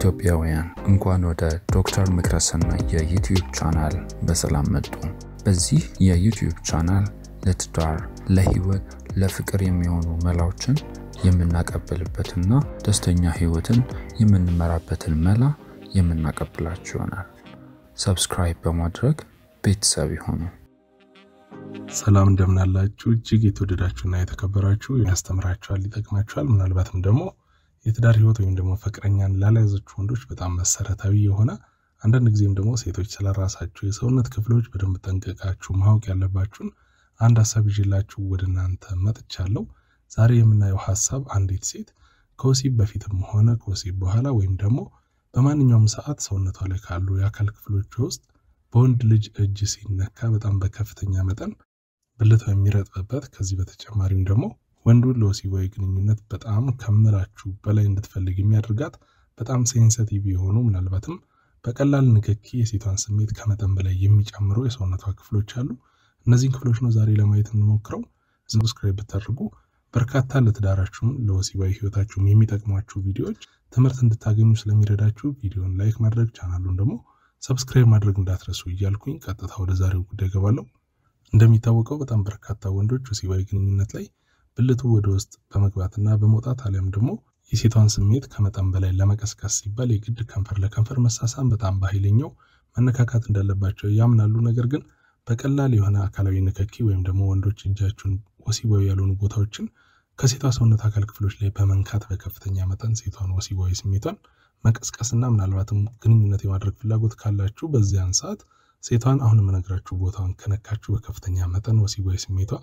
ኢትዮጵያውያን እንኳን ወደ ዶክተር ምክረሰና የዩትዩብ ቻናል በሰላም መጡ። በዚህ የዩትዩብ ቻናል ለትዳር፣ ለህይወት፣ ለፍቅር የሚሆኑ መላዎችን የምናቀብልበትና ደስተኛ ህይወትን የምንመራበትን መላ የምናቀብላችሁ ይሆናል። ሰብስክራይብ በማድረግ ቤተሰብ ይሆኑ። ሰላም እንደምናላችሁ እጅግ የተወደዳችሁና የተከበራችሁ ያስተምራችኋል፣ ይጠቅማችኋል፣ ምናልባትም ደግሞ የትዳር ህይወት ወይም ደግሞ ፍቅረኛን ላልያዛችሁ ወንዶች በጣም መሰረታዊ የሆነ አንዳንድ ጊዜም ደግሞ ሴቶች ስለራሳችሁ የሰውነት ክፍሎች በደንብ ጠንቀቃችሁ ማወቅ ያለባችሁን አንድ ሀሳብ ይዤላችሁ ወደ እናንተ መጥቻለሁ። ዛሬ የምናየው ሀሳብ አንዲት ሴት ከወሲብ በፊትም ሆነ ከወሲብ በኋላ ወይም ደግሞ በማንኛውም ሰዓት ሰውነቷ ላይ ካሉ የአካል ክፍሎች ውስጥ በወንድ ልጅ እጅ ሲነካ በጣም በከፍተኛ መጠን ብልቷ የሚረጥብበት ከዚህ በተጨማሪም ደግሞ ወንዱን ለወሲባዊ ግንኙነት በጣም ከምላችሁ በላይ እንድትፈልግ የሚያደርጋት በጣም ሴንሰቲቭ የሆኑ ምናልባትም በቀላል ንክኪ የሴቷን ስሜት ከመጠን በላይ የሚጨምሩ የሰውነቷ ክፍሎች አሉ። እነዚህን ክፍሎች ነው ዛሬ ለማየት የምንሞክረው። ሰብስክራይብ ብታደርጉ በርካታ ለትዳራችሁም ለወሲባዊ ህይወታችሁም የሚጠቅሟችሁ ቪዲዮዎች ትምህርት እንድታገኙ ስለሚረዳችሁ ቪዲዮን ላይክ ማድረግ ቻናሉን ደግሞ ሰብስክራይብ ማድረግ እንዳትረሱ እያልኩኝ ቀጥታ ወደ ዛሬው ጉዳይ ገባለሁ። እንደሚታወቀው በጣም በርካታ ወንዶች ወሲባዊ ግንኙነት ላይ ብልቱ ወደ ውስጥ በመግባትና በመውጣት አሊያም ደግሞ የሴቷን ስሜት ከመጠን በላይ ለመቀስቀስ ሲባል የግድ ከንፈር ለከንፈር መሳሳም በጣም በኃይለኛው መነካካት እንዳለባቸው ያምናሉ። ነገር ግን በቀላል የሆነ አካላዊ ንክኪ ወይም ደግሞ ወንዶች እጃችሁን ወሲባዊ ያልሆኑ ቦታዎችን ከሴቷ ሰውነት አካል ክፍሎች ላይ በመንካት በከፍተኛ መጠን ሴቷን ወሲባዊ ስሜቷን መቀስቀስና ምናልባትም ግንኙነት የማድረግ ፍላጎት ካላችሁ በዚያን ሰዓት ሴቷን አሁን የምነግራችሁ ቦታውን ከነካችሁ በከፍተኛ መጠን ወሲባዊ ስሜቷ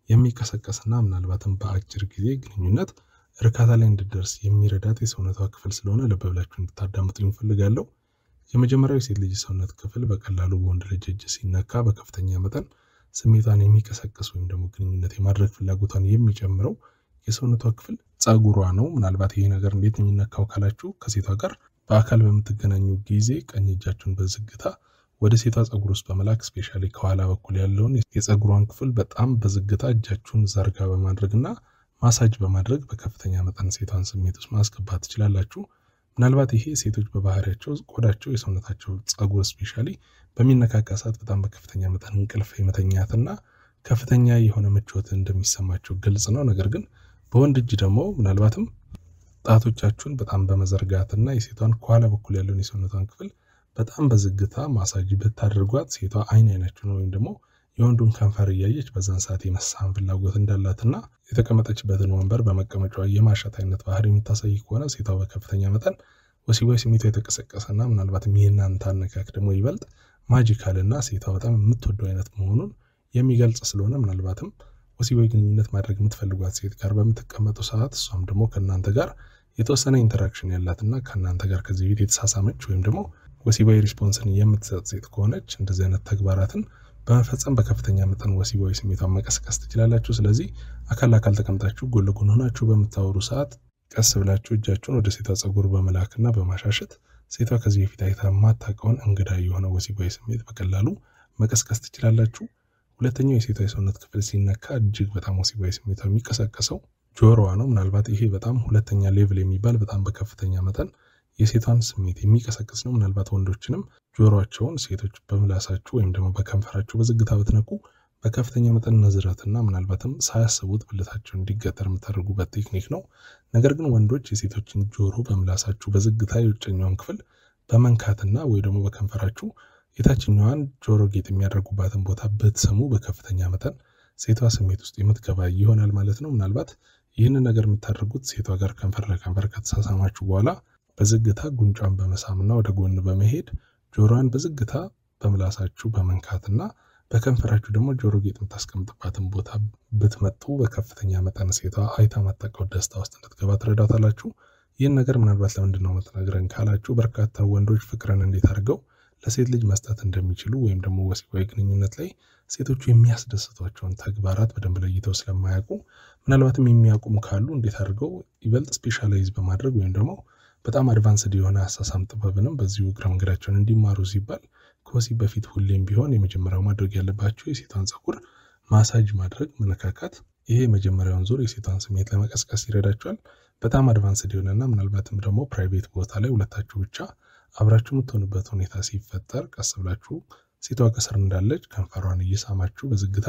የሚቀሰቀስና ምናልባትም በአጭር ጊዜ ግንኙነት እርካታ ላይ እንድደርስ የሚረዳት የሰውነቷ ክፍል ስለሆነ ልብ ብላችሁ እንድታዳምጡ ይፈልጋለሁ። የመጀመሪያው የሴት ልጅ ሰውነት ክፍል በቀላሉ በወንድ ልጅ እጅ ሲነካ በከፍተኛ መጠን ስሜቷን የሚቀሰቅስ ወይም ደግሞ ግንኙነት የማድረግ ፍላጎቷን የሚጨምረው የሰውነቷ ክፍል ጸጉሯ ነው። ምናልባት ይሄ ነገር እንዴት የሚነካው ካላችሁ ከሴቷ ጋር በአካል በምትገናኙ ጊዜ ቀኝ እጃችሁን በዝግታ ወደ ሴቷ ጸጉር ውስጥ በመላክ ስፔሻሊ ከኋላ በኩል ያለውን የጸጉሯን ክፍል በጣም በዝግታ እጃችሁን ዘርጋ በማድረግና ማሳጅ በማድረግ በከፍተኛ መጠን ሴቷን ስሜት ውስጥ ማስገባት ትችላላችሁ። ምናልባት ይሄ ሴቶች በባህሪያቸው ቆዳቸው የሰውነታቸው ጸጉር ስፔሻሊ በሚነካካ ሰዓት በጣም በከፍተኛ መጠን እንቅልፍ የመተኛትና ከፍተኛ የሆነ ምቾት እንደሚሰማቸው ግልጽ ነው። ነገር ግን በወንድ እጅ ደግሞ ምናልባትም ጣቶቻችሁን በጣም በመዘርጋትና የሴቷን ከኋላ በኩል ያለውን የሰውነቷን ክፍል በጣም በዝግታ ማሳጅ ብታደርጓት ሴቷ አይን አይናችሁን ወይም ደግሞ የወንዱን ከንፈር እያየች በዛን ሰዓት የመሳም ፍላጎት እንዳላትና የተቀመጠችበትን ወንበር በመቀመጫዋ የማሸት አይነት ባህሪ የምታሳይ ከሆነ ሴቷ በከፍተኛ መጠን ወሲባዊ ስሜቷ የተቀሰቀሰና ምናልባትም የእናንተ አነካክ ደግሞ ይበልጥ ማጂካልና ሴቷ በጣም የምትወደው አይነት መሆኑን የሚገልጽ ስለሆነ ምናልባትም ወሲባዊ ግንኙነት ማድረግ የምትፈልጓት ሴት ጋር በምትቀመጡ ሰዓት እሷም ደግሞ ከእናንተ ጋር የተወሰነ ኢንተራክሽን ያላትና ከእናንተ ጋር ከዚህ ቤት የተሳሳመች ወይም ደግሞ ወሲባዊ ሪስፖንስን የምትሰጥ ሴት ከሆነች እንደዚህ አይነት ተግባራትን በመፈጸም በከፍተኛ መጠን ወሲባዊ ስሜቷን መቀስቀስ ትችላላችሁ። ስለዚህ አካል ለአካል ተቀምጣችሁ ጎን ለጎን ሆናችሁ በምታወሩ ሰዓት ቀስ ብላችሁ እጃችሁን ወደ ሴቷ ጸጉር በመላክና በማሻሸት ሴቷ ከዚህ በፊት አይታ የማታውቀውን እንግዳ የሆነ ወሲባዊ ስሜት በቀላሉ መቀስቀስ ትችላላችሁ። ሁለተኛው የሴቷ የሰውነት ክፍል ሲነካ እጅግ በጣም ወሲባዊ ስሜቷ የሚቀሰቀሰው ጆሮዋ ነው። ምናልባት ይሄ በጣም ሁለተኛ ሌቭል የሚባል በጣም በከፍተኛ መጠን የሴቷን ስሜት የሚቀሰቅስ ነው። ምናልባት ወንዶችንም ጆሮቸውን ሴቶች በምላሳችሁ ወይም ደግሞ በከንፈራችሁ በዝግታ ብትነኩ በከፍተኛ መጠን ነዝረትና ምናልባትም ሳያስቡት ብልታቸውን እንዲገጠር የምታደርጉበት ቴክኒክ ነው። ነገር ግን ወንዶች የሴቶችን ጆሮ በምላሳችሁ በዝግታ የውጨኛውን ክፍል በመንካትና ወይ ደግሞ በከንፈራችሁ የታችኛዋን ጆሮ ጌጥ የሚያደርጉባትን ቦታ ብትስሙ በከፍተኛ መጠን ሴቷ ስሜት ውስጥ የምትገባ ይሆናል ማለት ነው። ምናልባት ይህንን ነገር የምታደርጉት ሴቷ ጋር ከንፈር ለከንፈር ከተሳሳማችሁ በኋላ በዝግታ ጉንጯን በመሳምና ወደ ጎን በመሄድ ጆሮዋን በዝግታ በምላሳችሁ በመንካትና በከንፈራችሁ ደግሞ ጆሮ ጌጥ የምታስቀምጥባትን ቦታ ብትመጡ በከፍተኛ መጠን ሴቷ አይታ ማታውቀው ደስታ ውስጥ እንድትገባ ትረዳታላችሁ። ይህን ነገር ምናልባት ለምንድን ነው የምትነግረን ካላችሁ በርካታ ወንዶች ፍቅርን እንዴት አድርገው ለሴት ልጅ መስጠት እንደሚችሉ ወይም ደግሞ ወሲባዊ ግንኙነት ላይ ሴቶቹ የሚያስደስቷቸውን ተግባራት በደንብ ለይተው ስለማያውቁ ምናልባትም የሚያውቁም ካሉ እንዴት አድርገው ይበልጥ ስፔሻላይዝ በማድረግ ወይም ደግሞ በጣም አድቫንስድ የሆነ አሳሳም ጥበብንም በዚሁ እግረ መንገዳቸውን እንዲማሩ ሲባል ከወሲብ በፊት ሁሌም ቢሆን የመጀመሪያው ማድረግ ያለባቸው የሴቷን ፀጉር ማሳጅ ማድረግ፣ መነካካት። ይሄ የመጀመሪያውን ዙር የሴቷን ስሜት ለመቀስቀስ ይረዳቸዋል። በጣም አድቫንስድ የሆነና ምናልባትም ደግሞ ፕራይቬት ቦታ ላይ ሁለታችሁ ብቻ አብራችሁ የምትሆኑበት ሁኔታ ሲፈጠር ቀስ ብላችሁ ሴቷ ከስር እንዳለች ከንፈሯን እየሳማችሁ በዝግታ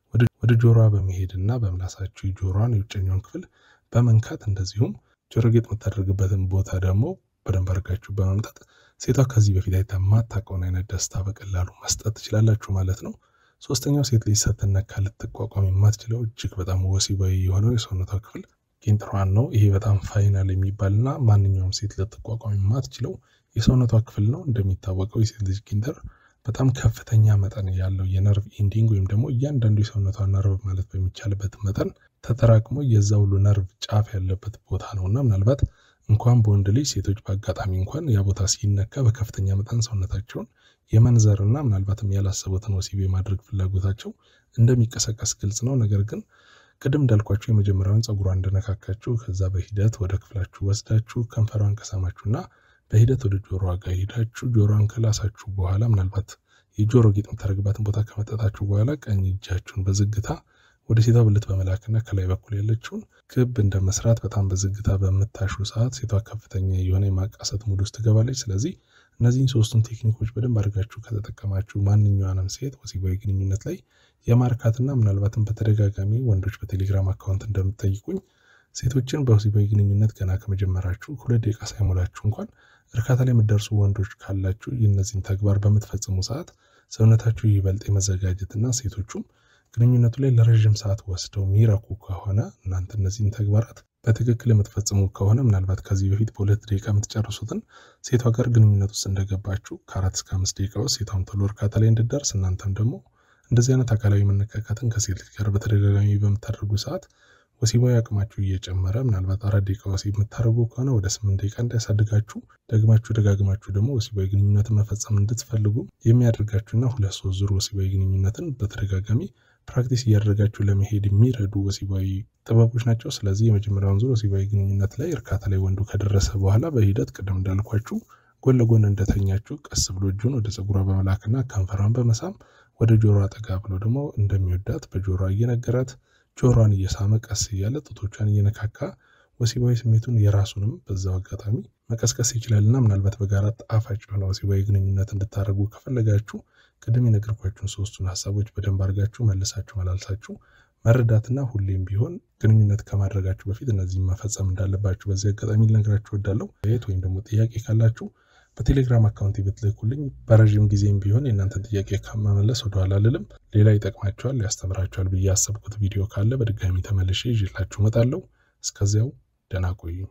ወደ ጆሮዋ በመሄድና በምላሳችሁ የጆሮዋን የውጨኛውን ክፍል በመንካት እንደዚሁም ጆሮ ጌጥ የምታደርግበትን ቦታ ደግሞ በደንብ አድርጋችሁ በመምጠጥ ሴቷ ከዚህ በፊት አይታ የማታውቀውን አይነት ደስታ በቀላሉ መስጠት ትችላላችሁ ማለት ነው። ሶስተኛው ሴት ልጅ ስትነካ ልትቋቋም የማትችለው እጅግ በጣም ወሲባዊ የሆነው የሰውነቷ ክፍል ቂንጥሯን ነው። ይሄ በጣም ፋይናል የሚባልና ማንኛውም ሴት ልትቋቋም የማትችለው የሰውነቷ ክፍል ነው። እንደሚታወቀው የሴት ልጅ ቂንጥር በጣም ከፍተኛ መጠን ያለው የነርቭ ኢንዲንግ ወይም ደግሞ እያንዳንዱ የሰውነቷ ነርቭ ማለት በሚቻልበት መጠን ተጠራቅሞ የዛ ሁሉ ነርቭ ጫፍ ያለበት ቦታ ነው እና ምናልባት እንኳን በወንድ ልጅ ሴቶች በአጋጣሚ እንኳን ያ ቦታ ሲነካ በከፍተኛ መጠን ሰውነታቸውን የመንዘርና ምናልባትም ያላሰቡትን ወሲብ የማድረግ ፍላጎታቸው እንደሚቀሰቀስ ግልጽ ነው። ነገር ግን ቅድም እንዳልኳችሁ የመጀመሪያውን ፀጉሯን እንደነካካችሁ ከዛ በሂደት ወደ ክፍላችሁ ወስዳችሁ ከንፈሯን ከሳማችሁና በሂደት ወደ ጆሮዋ ጋር ሄዳችሁ ጆሮዋን ከላሳችሁ በኋላ ምናልባት የጆሮ ጌጥ የምታደርግባትን ቦታ ከመጠጣችሁ በኋላ ቀኝ እጃችሁን በዝግታ ወደ ሴቷ ብልት በመላክና ከላይ በኩል ያለችውን ክብ እንደ መስራት በጣም በዝግታ በምታሹ ሰዓት ሴቷ ከፍተኛ የሆነ የማቃሰት ሙድ ውስጥ ትገባለች። ስለዚህ እነዚህን ሶስቱን ቴክኒኮች በደንብ አድርጋችሁ ከተጠቀማችሁ ማንኛውንም ሴት ወሲባዊ ግንኙነት ላይ የማርካትና ምናልባትም በተደጋጋሚ ወንዶች በቴሌግራም አካውንት እንደምትጠይቁኝ ሴቶችን በወሲባዊ ግንኙነት ገና ከመጀመራችሁ ሁለት ደቂቃ ሳይሞላችሁ እንኳን እርካታ ላይ የምትደርሱ ወንዶች ካላችሁ የእነዚህን ተግባር በምትፈጽሙ ሰዓት ሰውነታችሁ ይበልጥ የመዘጋጀትና ሴቶቹም ግንኙነቱ ላይ ለረዥም ሰዓት ወስደው የሚረኩ ከሆነ እናንተ እነዚህን ተግባራት በትክክል የምትፈጽሙ ከሆነ ምናልባት ከዚህ በፊት በሁለት ደቂቃ የምትጨርሱትን ሴቷ ጋር ግንኙነት ውስጥ እንደገባችሁ ከአራት እስከ አምስት ደቂቃ ውስጥ ሴቷም ቶሎ እርካታ ላይ እንድደርስ እናንተም ደግሞ እንደዚህ አይነት አካላዊ መነካካትን ከሴት ልጅ ጋር በተደጋጋሚ በምታደርጉ ሰዓት ወሲባዊ አቅማችሁ እየጨመረ ምናልባት አራት ደቂቃ ወሲብ የምታደርጉ ከሆነ ወደ ስምንት ደቂቃ እንዳያሳድጋችሁ ደግማችሁ ደጋግማችሁ ደግሞ ወሲባዊ ግንኙነትን መፈጸም እንድትፈልጉ የሚያደርጋችሁና ሁለት ሶስት ዙር ወሲባዊ ግንኙነትን በተደጋጋሚ ፕራክቲስ እያደረጋችሁ ለመሄድ የሚረዱ ወሲባዊ ጥበቦች ናቸው። ስለዚህ የመጀመሪያውን ዙር ወሲባዊ ግንኙነት ላይ እርካታ ላይ ወንዱ ከደረሰ በኋላ በሂደት ቅድም እንዳልኳችሁ ጎን ለጎን እንደተኛችሁ ቀስ ብሎ እጁን ወደ ፀጉሯ በመላክና ከንፈሯን በመሳም ወደ ጆሮ አጠጋ ብሎ ደግሞ እንደሚወዳት በጆሮ እየነገራት ጆሮዋን እየሳመ ቀስ እያለ ጡቶቿን እየነካካ ወሲባዊ ስሜቱን የራሱንም በዛው አጋጣሚ መቀስቀስ ይችላልና ምናልባት በጋራ ጣፋጭ የሆነ ወሲባዊ ግንኙነት እንድታደርጉ ከፈለጋችሁ ቅድም የነገርኳችሁን ሶስቱን ሀሳቦች በደንብ አድርጋችሁ መልሳችሁ መላልሳችሁ መረዳትና ሁሌም ቢሆን ግንኙነት ከማድረጋችሁ በፊት እነዚህም መፈጸም እንዳለባችሁ በዚህ አጋጣሚ ልነግራችሁ እወዳለሁ። የት ወይም ደግሞ ጥያቄ ካላችሁ በቴሌግራም አካውንት ብትልኩልኝ በረዥም ጊዜም ቢሆን የእናንተን ጥያቄ ከመመለስ ወደኋላ አልልም። ሌላ ይጠቅማችኋል፣ ያስተምራችኋል ብዬ ያሰብኩት ቪዲዮ ካለ በድጋሚ ተመልሼ ይዤላችሁ እመጣለሁ። እስከዚያው ደህና ቆዩኝ።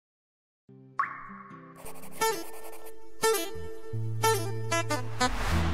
Thank you.